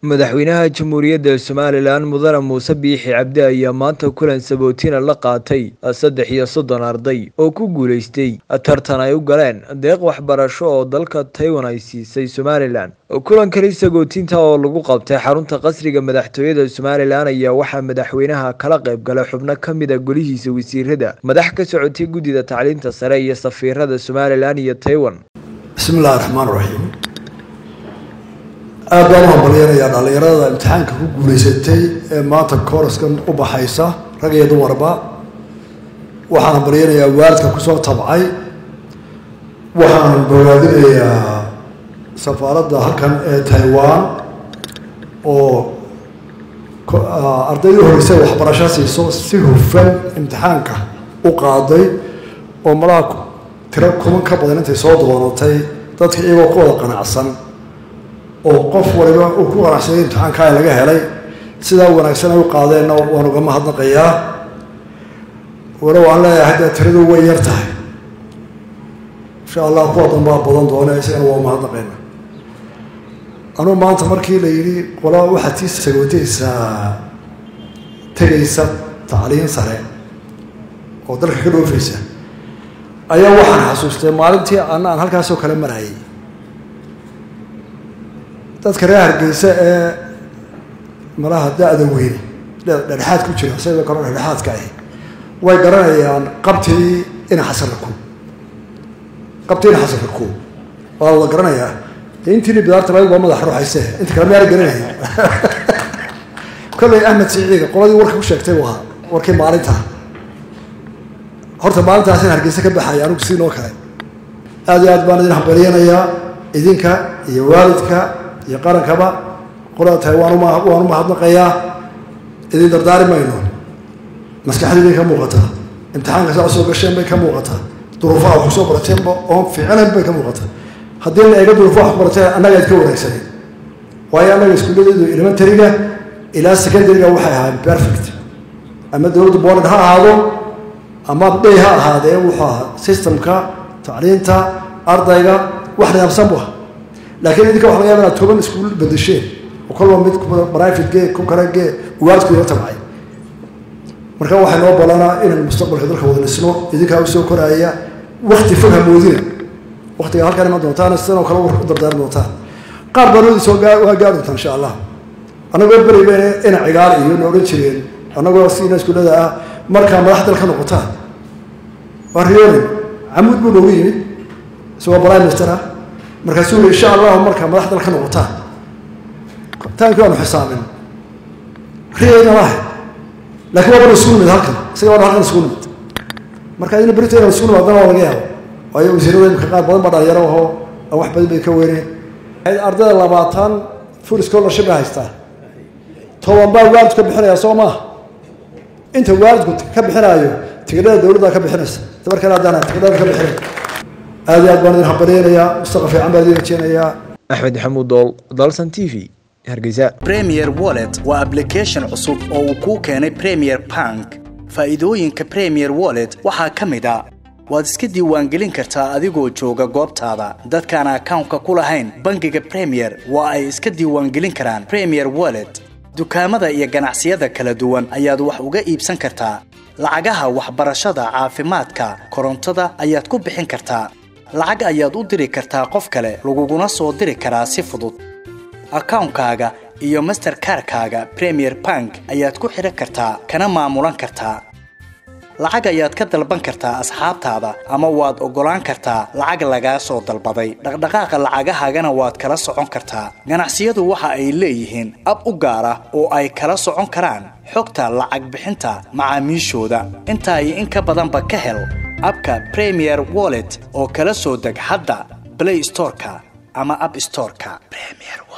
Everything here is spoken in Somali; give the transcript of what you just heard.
madaxweynaha jamhuuriyadda somalilan mudane muuse biixi cabdi ayaa maanta kulan sabootina la qaatay saddex iyo soddon arday oo ku guulaystay tartan ay u galeen deeq waxbarasho oo dalka taiwan ay siisay somalilan kulankani sagootinta oo lagu qabtay xarunta qasriga madaxtooyada somalilan ayaa waxaa madaxweynaha kala qayb galay xubno ka mid a golihiisa wasiirada madax ka socotay guddida tacliinta sare iyo safiirada somalilan iyo taiwan bismillahi raxmaan raxiim aad baan u hambalyanayaa dhallinyarada imtixaanka ku guulaysatay ee maanta kooraskan u baxaysa rag iyo dumarba waxaan hambalyanayaa waalidka kusoo tabcay waxaan bogaadinayaa safaaradda halkan ee taiwan oo ardaydii horeysay waxbarasho siiso si hufan imtixaanka u qaaday oo malaha tiro kuman ka badan intay soo doonatay dadka iyagoo ku wada qanacsan oo qof waliba uu ku qanacsanay imtixaankaa laga helay sidaa wanaagsan ay u qaadeenna waan uga mahadnaqayaa walow aan leeyahay dee tiradu way yar tahay insha allah kuwa danbaa badan doone isagana waa mahadnaqayna anuu maanta markii la yidhi qola waxaad tii sagootaysaa tegaysa tacliin sare oo dalka ka dhoofaysa ayaa waxaan xasuustay maalintii ana aan halkaasoo kale marayay dadka reer hargeysa ee malaha da-da weyne dhexdhexaad ku jira sidoo kale dhexdhexaadka ahi way garanayaan qabtii ina xasarako qabtii ina xasarako waa wada garanayaa intiini bidaarta laga waa madax ruuxayse inta kale maala garanaya kolley ahmed siciiga qoladii warka ku sheegtay waa warkii maalinta horta maalintaas in hargeysa ka baxaya anigu siinoo kale aada iyo aad baan idin hambalyanayaa idinka iyo waalidka iyo qarankaba qolada tahay waan waan u mahadnaqayaa idin dardaari mayno maskaxdii bay ka muuqataa imtixaanka saa soo gasheen bay ka muuqataa duruufaha wax kusoo barateenba oon fiicnayn bay ka muuqataa haddii la eego duruufaha wax ku barateen annaga ayd ka wanaagsaneen waayo annaga iskuulladeedu elementaryga ilaa secondaryga waxay ahaayeen perfect ama dowladda boland ha ahaado ama day ha ahaadee wuxuu ahaa systemka tacliinta ardayga wax nidaamsan bu aha laakiin idinka waxa laga yaba inaad toban iskuul bedesheen oo kolba mid private gee ku kale gee waalidku ila tabcay marka waxay noo balanaa inaan mustaqbalka dalka wada dhisno idinkaa usoo koraaya wakti fog hamoodina waktiga halkaan iman doontaan sidanoo kale u dardaaran doontaan qaar baanoodi soo waa gaari doontaan insha allah annagoo beriba ina cigaal iyo na odhan jireen annagoo siina iskuullada ah markaa madax dal ka noqotaan waa riyoonin camuud buu noogu yimid isagoo prime minister ah markaasuu yii insha allahu markaa madax dal ka noqotaan taankii waanu xisaamin riyayna lahay laakiin waa bana isugu nimid halkan isaga waana halkan isugu nimid marka idina berito inaan isugu nimaadana waa laga yaabo waayo wasiirada imika qaar badan baa dhalinyaro ahoo aan wax badan bay ka weyneen ardayda labaatan full scholarship bay haystaa toban baa waalidku ka bixinaya soo maaha inta waalidku ka bixinaayo tigidhada dowladda ka bixinaysa dabarkana haddaan tigidhada ka bixinay aad iyo aad baan idin hambalyaynayaa mustaqbal fiican baan idin rajeynayaa axmed maxamuud dool dalsan t v hargeysa premier wallet waa application cusub oo uu kuu keenay premier bank faa'iidooyinka premier wallet waxaa ka mid a waad iska diiwaangelin kartaa adigoo jooga goobtaada dadkaan akawnka ku lahayn bangiga premier waa ay iska diiwaangelin karaan premier wallet dukaamada iyo ganacsiyada kala duwan ayaad wax uga iibsan kartaa lacagaha waxbarashada caafimaadka korontada ayaad ku bixin kartaa lacag ayaad u diri kartaa qof kale laguguna soo diri karaa si fudud akawnkaaga iyo masterkarkaaga premier bank ayaad ku xidhan kartaa kana maamulan kartaa lacag ayaad ka dalban kartaa asxaabtaada ama waad oggolaan kartaa lacag lagaa soo dalbaday dhaqdhaqaaqa lacagahaagana waad kala socon kartaa ganacsiyadu waxa ay leeyihiin ab u gaar ah oo ay kala socon karaan xogta lacag bixinta macaamiishooda intaa iyo in ka badanba ka hel abka premier wallet oo kala soo deg hadda blay storeka ama ab storeka